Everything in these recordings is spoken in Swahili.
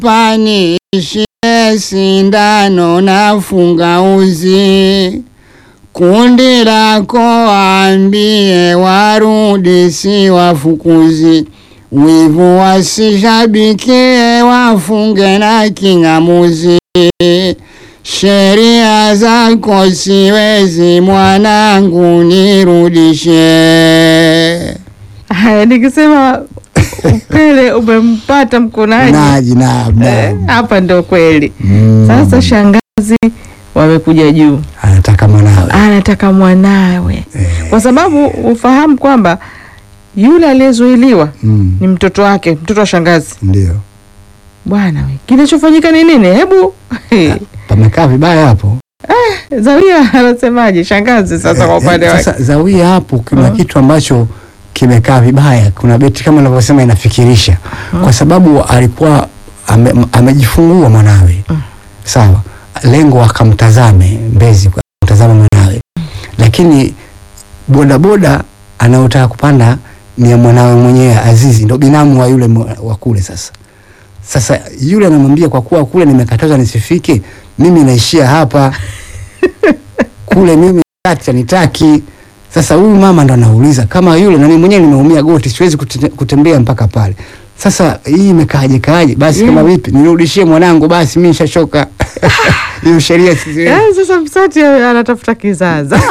panishie sindano na funga uzi kundi lako waambie warudi, si wafukuzi. Wivu wasishabikie, wafunge na king'amuzi. Sheria zako siwezi, mwanangu, nirudishe. Haya, nikisema upele umempata mkonaji Naji naam, Eh, naam. hapa ndo kweli. Mm. Sasa shangazi wamekuja juu, anataka mwanawe anataka mwanawe, kwa sababu ufahamu kwamba yule aliyezuiliwa Mm, ni mtoto wake, mtoto wa shangazi. ndio Bwana we, kinachofanyika ni nini? Hebu pamekaa vibaya hapo. Zawia anasemaje shangazi sasa kwa Eh, upande eh, wake? Sasa Zawia hapo kuna Mm. kitu ambacho kimekaa vibaya. Kuna beti kama unavyosema inafikirisha, kwa sababu alikuwa ame, amejifungua mwanawe sawa, lengo akamtazame Mbezi, akamtazame mwanawe, lakini bodaboda anayotaka kupanda ni ya mwanawe mwenyewe Azizi, ndo binamu wa yule mwa- wa kule. Sasa sasa yule anamwambia kwa kuwa kule nimekatazwa nisifike, mimi naishia hapa kule mimi acha nitaki. Sasa huyu mama ndo anauliza kama yule, na mimi mwenyewe nimeumia goti, siwezi kute- kutembea mpaka pale. Sasa hii imekaaje kaaje? Basi kama vipi, nirudishie mwanangu, basi mimi nishachoka. Hiyo sheria sisi Yaani sasa Msati anatafuta kizaza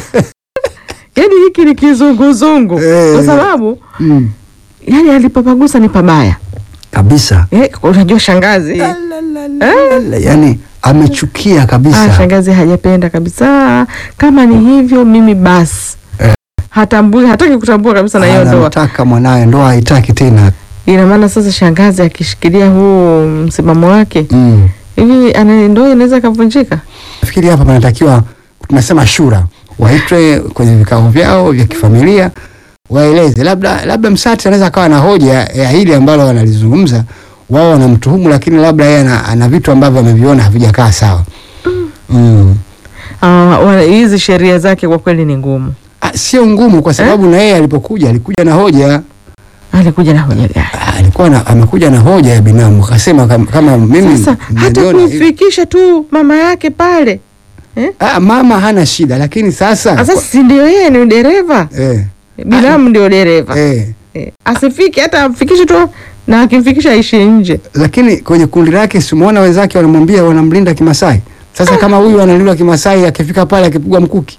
yaani hiki ni kizunguzungu Eh. kwa sababu mm, yani alipopagusa ni pabaya kabisa eh, unajua shangazi eh? yani amechukia Ah, kabisa. shangazi hajapenda kabisa. Kama ni hivyo, mimi basi Eh. hatambui, hataki kutambua kabisa na hiyo ndoa. Anamtaka mwanawe, ndoa haitaki tena. Ina maana sasa shangazi akishikilia huu msimamo wake Mm. hivi, ana ndoa inaweza ikavunjika. Nafikiri hapa panatakiwa tunasema shura, waitwe kwenye vikao vyao vya kifamilia, waeleze labda labda Msati anaweza akawa na hoja ya hili ambalo wanalizungumza wao wanamtuhumu, lakini labda yeye ana, ana vitu ambavyo ameviona havijakaa sawa. Mm. Ah, wana- hizi sheria zake kwa kweli ni ngumu. Ah, Sio ngumu kwa sababu na yeye alipokuja alikuja na hoja Alikuja na hoja gani? Ah, alikuwa na, amekuja na hoja ya binamu akasema kama, kama mimi Sasa hata niliona hivi. kumfikisha tu mama yake pale eh? Ah, mama hana shida lakini sasa Sasa si ndio yeye ni dereva, eh, binamu ndio dereva eh, eh. Asifike hata amfikishe tu, na akimfikisha aishi nje. lakini kwenye kundi lake simuona wenzake wanamwambia wanamlinda Kimasai. Sasa kama huyu analindwa Kimasai akifika pale akipigwa mkuki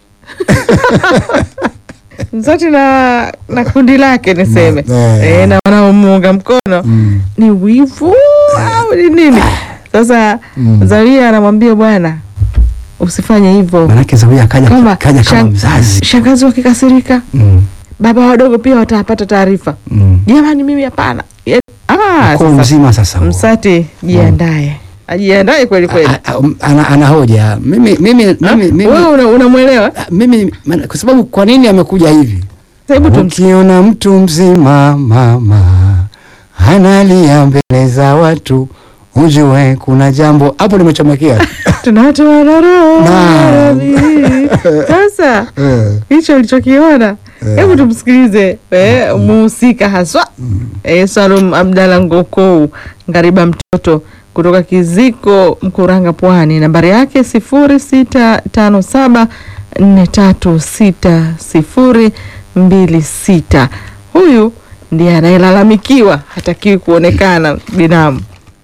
Msati na na kundi lake niseme Na- eh. eh, na wanaomuunga mkono mm. ni wivu au ni nini? Sasa Mm. Zawia anamwambia bwana, usifanye hivyo, Manake Zawia kaja, kwamba kaja kama shang- mzazi shangazi wakikasirika, mm. baba wadogo pia watapata taarifa. mm. Jamani, mimi hapana. Ye- Ah, Kwa sasa mzima sasa huo. Msati jiandae, ajiandae kweli kweli. A- a- um, ana, ana hoja mimi mimi Ah, mimi mimi, Wewe una- unamwelewa? ah, mimi maana- kwa sababu kwa nini amekuja hivi Sasa hebu tum- Ukiona mtu mzima mama analia mbele za watu, ujue kuna jambo hapo. Nimechomekea tunatoa na roho Naam. radhi. Sasa Eh, hicho ulichokiona, Eh. hebu tumsikilize eh, muhusika haswa eh, Salum Abdalla Ngokou Ngariba mtoto kutoka Kiziko Mkuranga Pwani. Nambari yake sifuri sita tano saba nne tatu sita sifuri mbili sita. Huyu ndiye anayelalamikiwa, hatakiwi kuonekana binamu.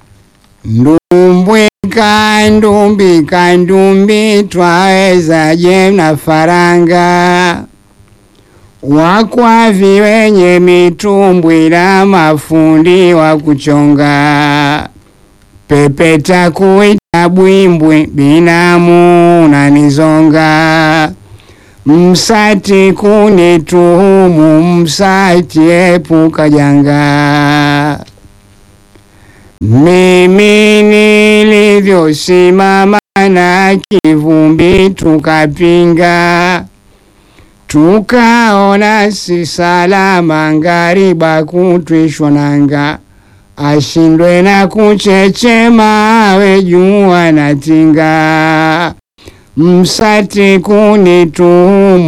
ndumbwika ndumbika ndumbi twawezaje na faranga wakwavi wenye mitumbwi na mafundi wa kuchonga pepeta kuita bwimbwi binamu nanizonga msati kunituhumu msati epuka janga mimi nilivyosimama na kivumbi tukapinga, tukaona si salama ngariba kutwishwa nanga, ashindwe na kuchechema awe jua na tinga, msati kunituhumu